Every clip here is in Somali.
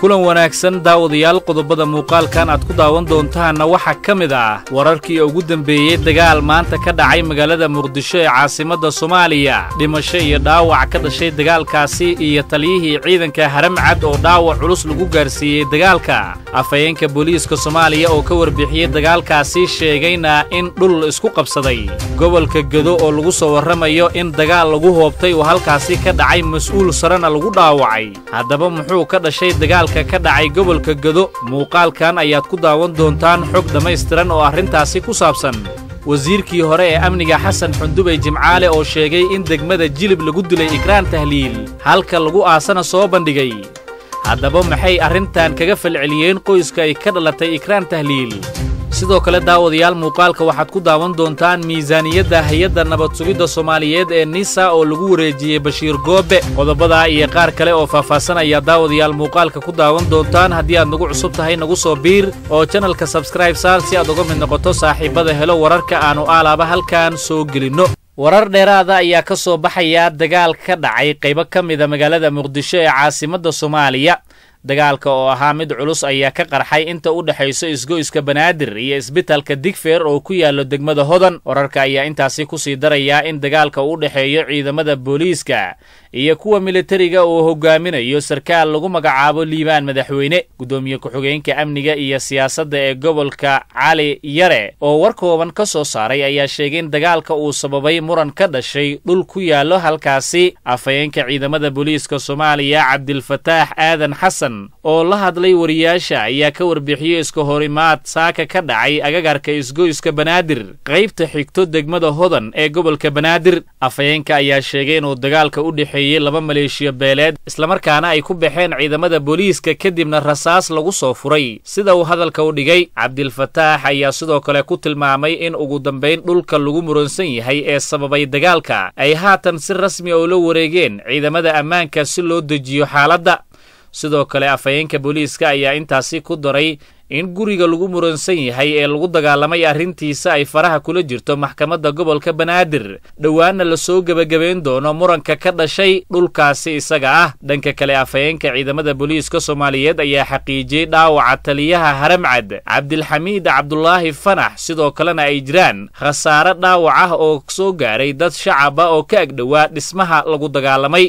kulan wanaagsan daawadayaal qodobada muuqaalkan aad ku daawan doontaanna waxaa ka mid ah wararkii ugu dembeeyey dagaal maanta ka dhacay magaalada muqdisho ee caasimadda soomaaliya dhimasho iyo dhaawac ka dhashay dagaalkaasi iyo taliyihii ciidanka haramcad oo dhaawac culus lagu gaarsiiyey dagaalka afhayeenka booliiska soomaaliya oo ka warbixiyey dagaalkaasi sheegayna in dhul isku qabsaday gobolka gedo oo lagu soo warramayo in dagaal lagu hoobtay oo halkaasi ka dhacay mas-uul sarena lagu dhaawacay haddaba muxuu ka dhashay dagaalka ka dhacay gobolka gedo muuqaalkan ayaad ku daawan doontaan xog dhammaystiran oo arrintaasi ku saabsan wasiirkii hore ee amniga xasan xundubey jimcaale oo sheegay in degmada jilib lagu dilay ikraan tahliil halka lagu aasana soo bandhigay haddaba maxay arrintan kaga falceliyeen qoyska ay ka dhalatay ikraan tahliil sidoo kale daawadayaal muuqaalka waxaad ku daawan doontaan miisaaniyadda hay-adda nabad sugidda soomaaliyeed ee nisa oo lagu wareejiyey bashiir goobe qodobadaa iyo qaar kale oo faahfaahsan ayaa daawadayaal muuqaalka ku daawan doontaan haddii aad nagu cusub tahay nagu soo biir oo janalka sabskraib saar si aad uga mid noqoto saaxiibada helo wararka aannu aalaaba halkan soo gelinno warar dheeraada ayaa ka soo baxaya dagaal ka dhacay qaybo ka mida magaalada muqdisho ee caasimadda soomaaliya dagaalka oo ahaa mid culus ayaa ka qarxay inta u dhexayso isgoyska banaadir iyo isbitalka digfeer oo ku yaallo degmada hodan wararka ayaa intaasi ku sii darayaa in dagaalka u dhexeeyo ciidamada booliiska iyo kuwa militariga uu hogaaminayo sarkaal lagu magacaabo liibaan madaxweyne guddoomiye ku-xigeenka amniga iyo siyaasadda ee gobolka cali yare oo war kooban ka soo saaray ayaa sheegay in dagaalka uu sababay muran ka dhashay dhul ku yaallo halkaasi afhayeenka ciidamada booliiska soomaaliya cabdilfataax aadan xasan oo la hadlay wariyaasha ayaa ka warbixiyey iska horimaad saaka ka dhacay agagarka isgoyska banaadir qaybta xigto degmada hodan ee gobolka banaadir afhayeenka ayaa sheegay inuu dagaalka u dhexeeyey laba maleeshiya beeleed islamarkaana ay ku baxeen ciidamada booliiska kadibna rasaas lagu soo furay sida uu hadalka u dhigay cabdilfataax ayaa sidoo kale ku tilmaamay in ugu dambayn dhulka lagu muransan yahay ee sababay dagaalka ay haatan si rasmi oo la wareegeen ciidamada ammaanka si loo dejiyo xaaladda sidoo kale afhayeenka booliiska ayaa intaasi ku daray in guriga lagu muransan yahay ee lagu dagaalamay arrintiisa ay faraha kula jirto maxkamadda gobolka banaadir dhowaanna lasoo gebagabayn doono muranka ka dhashay dhulkaasi isaga ah dhanka kale afhayeenka ciidamada booliiska soomaaliyeed ayaa xaqiijiyey dhaawaca taliyaha haramcad cabdilxamiid cabdulaahi fanax sidoo kalena ay jiraan khasaare dhaawac ah oo soo gaaray dad shacab ah oo ka agdhowaa dhismaha lagu dagaalamay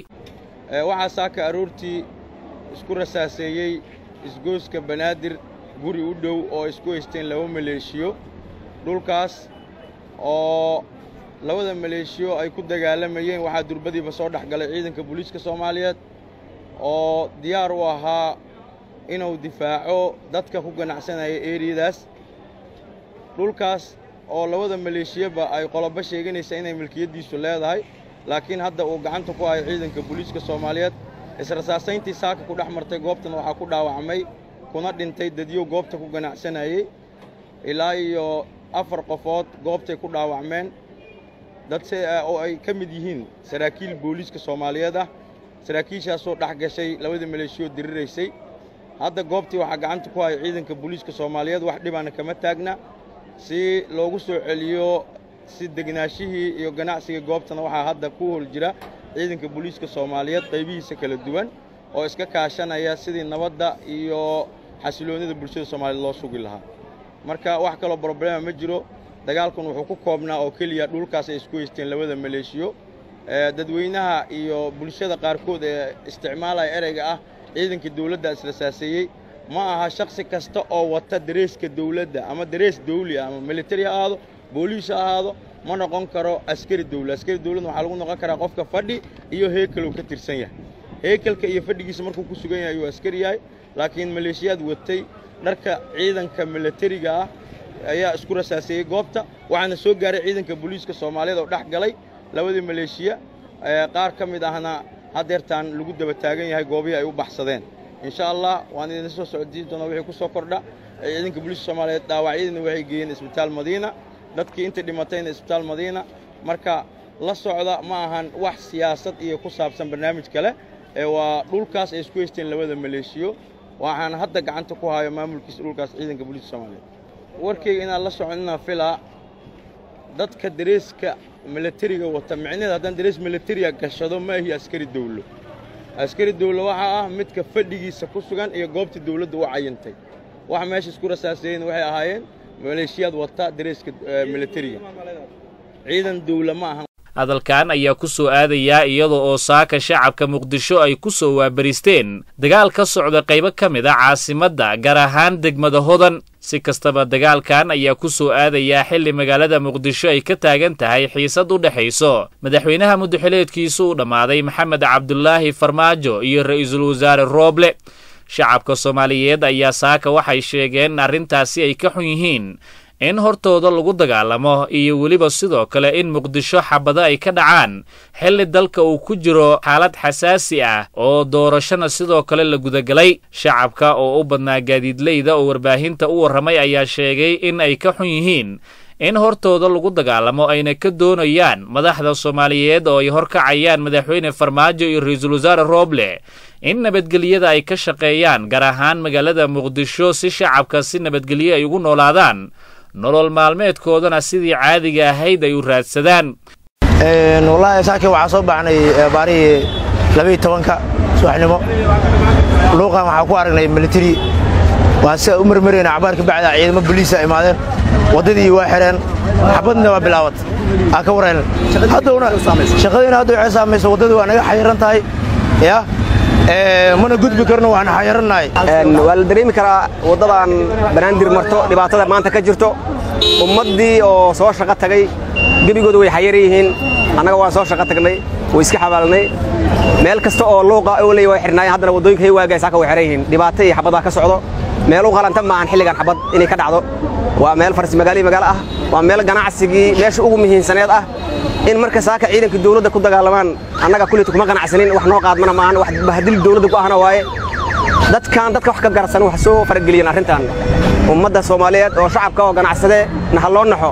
isku rasaaseeyey isgoyska banaadir guri u dhow oo isku haysteen laba maleeshiyo dhulkaas oo labada maleeshiyo ay ku dagaalamayeen waxaa durbadiiba soo dhex galay ciidanka booliiska soomaaliyeed oo diyaar u ahaa inuu difaaco dadka ku ganacsanaya eeriyadaas dhulkaas oo labada maleeshiyaba ay qolobo sheeganaysa inay milkiyaddiisu leedahay laakiin hadda uu gacanta ku hayo ciidanka booliiska soomaaliyeed israsaasayntii saaka ku dhex martay goobtan waxaa ku dhaawacmay kuna dhintay dadyow goobta ku ganacsanayey ilaa iyo afar qofood goobtay ku dhaawacmeen dad oo ay ka mid yihiin saraakiil booliiska soomaaliyeed ah saraakiishaasoo dhex gashay labadii maleeshiyood diriraysay hadda goobtii waxaa gacanta ku haya ciidanka booliiska soomaaliyeed wax dhibaana kama taagna si loogu soo celiyo si degnaashihii iyo ganacsiga goobtana waxaa hadda ku hol jira ciidanka booliiska soomaaliyeed qaybihiisa kala duwan oo iska kaashanaya sidii nabadda iyo xasiloonnida bulshada soomaaliyeed loo sugi lahaa marka wax kaloo broblema ma jiro dagaalkan wuxuu ku koobnaa oo keliya dhulkaas ay isku haysteen labada maleeshiyo dadweynaha iyo bulshada qaarkood ee isticmaalaya ereyga ah ciidanka dawladda israsaaseeyey ma aha shakhsi kasta oo wata dareeska dawladda ama darees dawli ah ama militari ha ahaado booliis ha ahaado ma noqon karo askari dawla askari dawladna waxaa lagu noqon karaa qofka fadhi iyo heekelow ka tirsan yahay heekelka iyo fadhigiisa markuu ku sugan yahay ayuu askari yahay laakiin maleeshiyaad watay dharka ciidanka milatariga ah ayaa isku rasaaseeyey goobta waxaana soo gaaray ciidanka booliiska soomaaliyeed oo dhex galay labadii maleeshiya qaar ka mid ahna haddeertaan lagu daba taagan yahay goobihii ay u baxsadeen insha allah waan idin soo socodsiin doonaa wixii ku soo kordha ciidanka booliiska soomaaliyeed dhaawacyadiina waxay geeyeen isbitaal madiina dadkii inta dhimatayna isbitaal madiina marka la socda ma ahan wax siyaasad iyo ku saabsan barnaamij kale ee waa dhulkaas ay isku haysteen labada maleeshiyo waxaan hadda gacanta ku hayo maamulkiisa dhulkaas ciidanka booliiska soomaaliyeed warkayga inaan la socon inaan filaa dadka dareeska milatariga wata micnaheed haddaan darees milatariga gashado ma ahi askari dawlo askari dawla waxaa ah midka fadhigiisa ku sugan iyo goobtii dawladda u cayintay waxa meesha isku rasaaseeyeen waxay ahaayeen maleeshiyaad wata dareeska militariga ciidan dawla ma ahan hadalkan ayaa ku soo aadayaa iyada oo saaka shacabka muqdisho ay ku soo waabaristeen dagaal ka socda qaybo ka mid a caasimadda gaar ahaan degmada hodan si kastaba dagaalkan ayaa ku soo aadayaa xilli magaalada muqdisho ay ka taagan tahay xiisad u dhexayso madaxweynaha muddaxileedkiisu u dhammaaday maxamed cabdulaahi farmaajo iyo ra'iisul wasaare rooble shacabka soomaaliyeed ayaa saaka waxay sheegeen arrintaasi ay ka xun yihiin in hortooda lagu dagaalamo iyo weliba sidoo kale in muqdisho xabado ay ka dhacaan xilli dalka uu ku jiro xaalad xasaasi ah oo doorashona sidoo kale la gudagelay shacabka oo u badnaa gaadiidleyda oo warbaahinta u warramay ayaa sheegay in ay ka xun yihiin in hortooda lagu dagaalamo ayna ka doonayaan madaxda soomaaliyeed oo ay horkacayaan madaxweyne farmaajo iyo ra-iisul wasaare rooble in nabadgelyada ay ka shaqeeyaan gaar ahaan magaalada muqdisho si shacabka si nabadgelyo ay ugu noolaadaan nolol maalmeedkoodana sidii caadiga ahayd ay u raadsadaan wallaahi saakii waxaa soo baxnay baarihii labaiyo tobanka subaxnimo luuqan waxaa ku aragnay militari waan sida u marmarayna cabaar ka bacda ciidamo boliisa imaadeen waddadii waa xireen xabadna waa bilaawat aa ka warayna haddowna shaqadiina hadda waxay saamaysa waddadii waa naga xayiran tahay ya mana gudbi karno waan xayarannahay waa la dareemi karaa waddadan banaandir marto dhibaatada maanta ka jirto ummaddii oo soo shaqo tagay gebigooda way xayaran yihiin annaga waan soo shaqo tagnay way iska xabaalnay meel kasta oo luuqa oley way xirnaayeen haddana waddooyinka hay waagaay saaka way xiran yihiin dhibaato iyo xabadaha ka socdo meel u qalanta maahan xilligan xabad inay ka dhacdo waa meel farsi magaalo iyo magaalo ah waa meel ganacsigii meesha ugu muhiimsaneed ah in marka saaka ciidanka dawladda ku dagaalamaan annaga kulita kuma ganacsanin wax noo qaadmana maahan wax bahadil dawladda ku ahna waaye dadkan dadka wax ka garsan wax soo farageliyeen arrintan ummadda soomaaliyeed oo shacabka oo ganacsadee naha loo naxo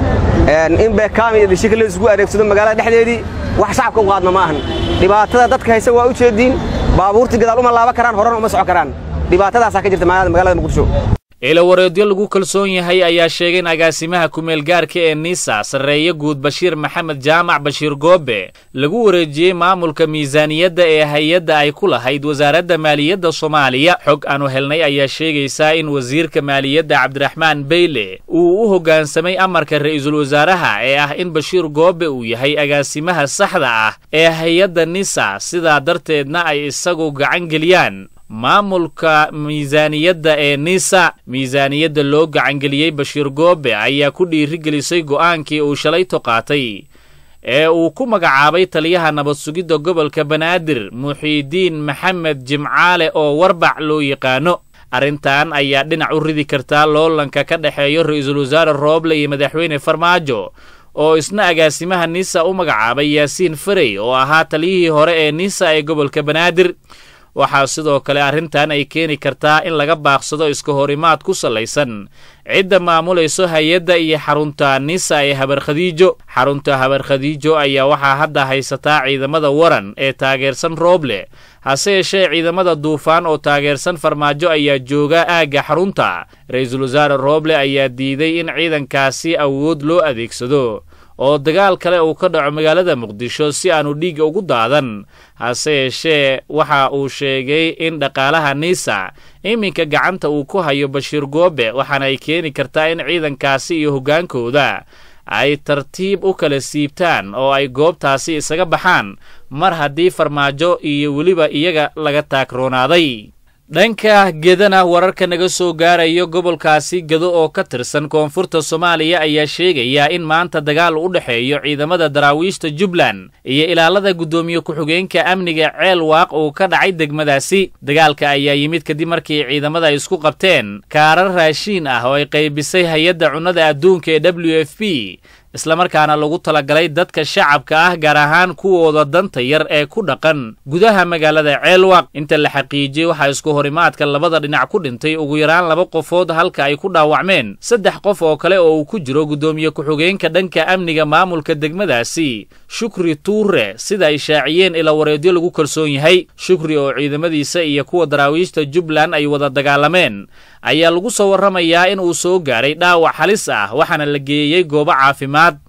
in beekaami iyo dishika la isugu adeegsado magaalada dhexdeedii wax shacabka u qaadma ma ahan dhibaatada dadka haysa waa u jeediin baabuurtii gadaal uma laaban karaan horena uma soco karaan dhibaatadaasaa ka jirta magaalada muqdisho eelawareedyo lagu kalsoon yahay ayaa sheegay in agaasimaha kumeel gaarka ee nisa sarreeye guud bashiir maxamed jaamac bashiir goobe lagu wareejiyey maamulka miisaaniyadda ee hay-adda ay ku lahayd wasaaradda maaliyadda soomaaliya xog aanu helnay ayaa sheegaysaa in wasiirka maaliyadda cabdiraxmaan beyle uu u hoggaansamay amarka ra'iisul wasaaraha ee ah in bashiir goobe uu yahay agaasimaha saxda ah ee hay-adda nisa sidaa darteedna ay isagu gacan geliyaan maamulka miisaaniyadda ee nisa miisaaniyadda loo gacangeliyey bashiir goobe ayaa ku dhiirigelisay go'aankii uu shalayto qaatay ee uu ku magacaabay taliyaha nabad sugidda gobolka banaadir muxiidiin maxamed jimcaale oo warbac loo yaqaano arrintan ayaa dhinac u ridi kartaa loolanka ka dhexeeyo ra'iisul wasaare rooble iyo madaxweyne farmaajo oo isna agaasimaha nisa u magacaabay yaasiin farey oo ahaa taliyihii hore ee nisa ee gobolka banaadir waxaa sidoo kale arrintan ay keeni kartaa in laga baaqsado iska horimaad ku sallaysan cidda maamulayso hay-adda iyo xarunta nisa ee habar khadiijo xarunta habar khadiijo ayaa waxaa hadda haysataa ciidamada waran ee taageersan rooble hase yeeshee ciidamada duufaan oo taageersan farmaajo ayaa jooga aagga xarunta ra-iisul wasaare rooble ayaa diiday in ciidankaasi awood loo adeegsado oo dagaal kale uu ka dhaco magaalada muqdisho si aanu dhiigga ugu daadan hase yeeshee waxa uu sheegay in dhaqaalaha nisa iminka gacanta uu ku hayo bashiir goobe waxaana ay keeni kartaa in ciidankaasi iyo hoggaankooda ay tartiib u kala siibtaan oo ay goobtaasi isaga baxaan mar haddii farmaajo iyo weliba iyaga laga taagroonaaday dhanka gedana wararka naga soo gaarayo gobolkaasi gedo oo ka tirsan koonfurta soomaaliya ayaa sheegaya in maanta dagaal u dhexeeyo ciidamada daraawiishta jubbaland iyo ilaalada guddoomiye ku-xigeenka amniga ceel waaq uu ka dhacay degmadaasi dagaalka ayaa yimid kadib markii ciidamada ay isku qabteen kaarar raashiin ah oo ay qaybisay hay-adda cunnada adduunka ee w f p islamarkaana lagu talagalay dadka shacabka ah gaar ahaan kuwooda danta yar ee ku dhaqan gudaha magaalada ceelwaq inta la xaqiijiyey waxaa isku horimaadka labada dhinac ku dhintay ugu yaraan laba qofood halka ay ku dhaawacmeen saddex qof oo kale oo uu ku jiro guddoomiye ku-xigeenka dhanka amniga maamulka degmadaasi shukri tuure sida ay shaaciyeen ilaa wareedyo lagu kalsoon yahay shukri oo ciidamadiisa iyo kuwa daraawiishta jubbaland ay wada dagaalameen ayaa lagu soo warramayaa in uu soo gaaray dhaawac halis ah waxaana la geeyey goobo caafimaad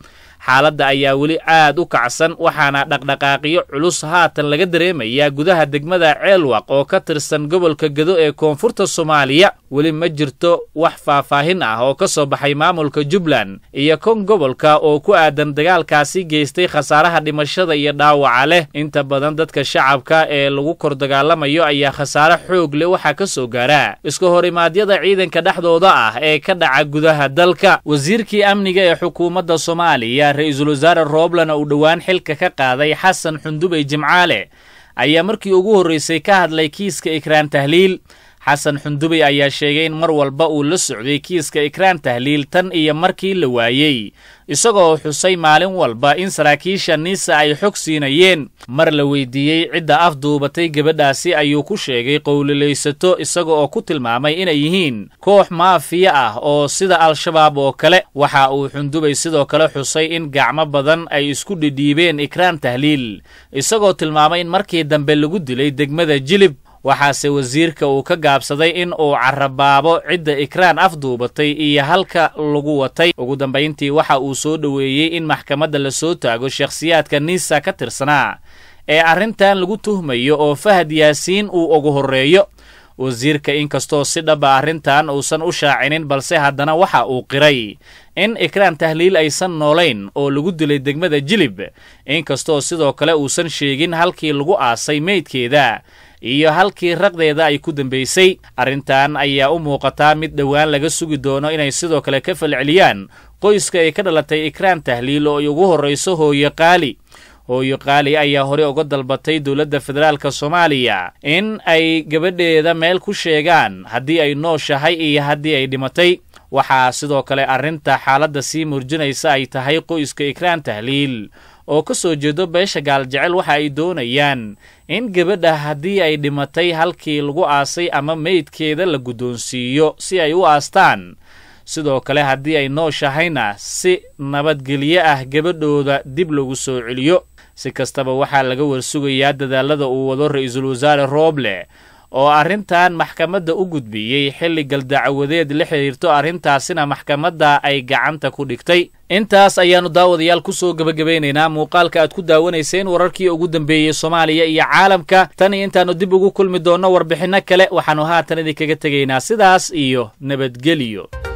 xaaladda ayaa weli aad u kacsan waxaana dhaqdhaqaaqyo culus haatan laga dareemayaa gudaha degmada ceelwaq oo ka tirsan gobolka gedo ee koonfurta soomaaliya weli ma jirto wax faahfaahin ah oo ka soo baxay maamulka jubbaland iyo kon gobolka oo ku aadan dagaalkaasi geystay khasaaraha dhimashada iyo dhaawaca leh inta badan dadka shacabka ee lagu kor dagaalamayo ayaa khasaare xoog leh waxaa ka soo gaara iska horimaadyada ciidanka dhexdooda ah ee ka dhaca gudaha dalka wasiirkii amniga ee xukuumadda soomaaliya ra-iisul wasaare rooblan uu dhowaan xilka ka qaaday xasan xundubey jimcaale ayaa markii ugu horraysay ka hadlay kiiska ikraan tahliil xasan xundubey ayaa sheegay in mar walba uu la socday kiiska ikraan tahliil tan iyo markii la waayey isagoo xusay maalin walba in saraakiisha niisa ay xog siinayeen mar la weydiiyey cidda afduubatay gabadhaasi ayuu ku sheegay qowlilaysato isaga oo ku tilmaamay inay yihiin koox maafiya ah oo sida al-shabaab oo kale waxa uu xundubey sidoo kale xusay in gacmo badan ay isku dhidhiibeen ikraan tahliil isagoo tilmaamay in markii dambe lagu dilay degmada jilib waxaase wasiirka uu ka gaabsaday in uu carabaabo cidda ikraan afduubatay iyo halka lagu watay ugu dambayntii waxa uu soo dhoweeyey in maxkamadda la soo taago shakhsiyaadka niisa ka tirsanaa ee arrintan lagu tuhmayo oo fahad yaasiin uu ugu horreeyo wasiirka inkastoo si dhaba arrintan uusan u shaacinin balse haddana waxa uu qiray in ikraan tahliil aysan noolayn oo lagu dilay degmada jilib inkastoo sidoo kale uusan sheegin halkii lagu aasay meydkeeda iyo halkii raqdeeda ay ku dambaysay arrintan ayaa u muuqataa mid dhowaan laga sugi doono inay sidoo kale ka falceliyaan qoyska ay ka dhalatay ikraan tahliil oo ay ugu horrayso hooyo qaali hooyo qaali ayaa hore uga dalbatay dowladda federaalka soomaaliya in ay gabadheeda meel ku sheegaan haddii ay nooshahay iyo haddii ay dhimatay waxaa sidoo kale arrinta xaaladda sii murjinaysa ay tahay qoyska ikraan tahliil oo ka soo jeedo beesha gaaljecel waxa ay doonayaan in gabadha haddii ay dhimatay halkii lagu aasay ama meydkeeda la guddoonsiiyo si ay u aastaan sidoo kale haddii ay nooshahayna si nabadgelyo ah gabadhooda dib lagu soo celiyo si kastaba waxaa laga warsugayaa dadaalada uu wado ra-iisul wasaare rooble oo arrintan maxkamadda u gudbiyey xilli galdacwadeed la xidhiirto arrintaasina maxkamadda ay gacanta ku dhigtay intaas ayaannu daawadayaal ku soo gebagabaynaynaa muuqaalka aad ku daawanayseen wararkii ugu dambeeyey soomaaliya iyo caalamka tan iyo intaannu dib ugu kulmi doonno warbixinno kale waxaannu haatan idinkaga tegaynaa sidaas iyo nabadgelyo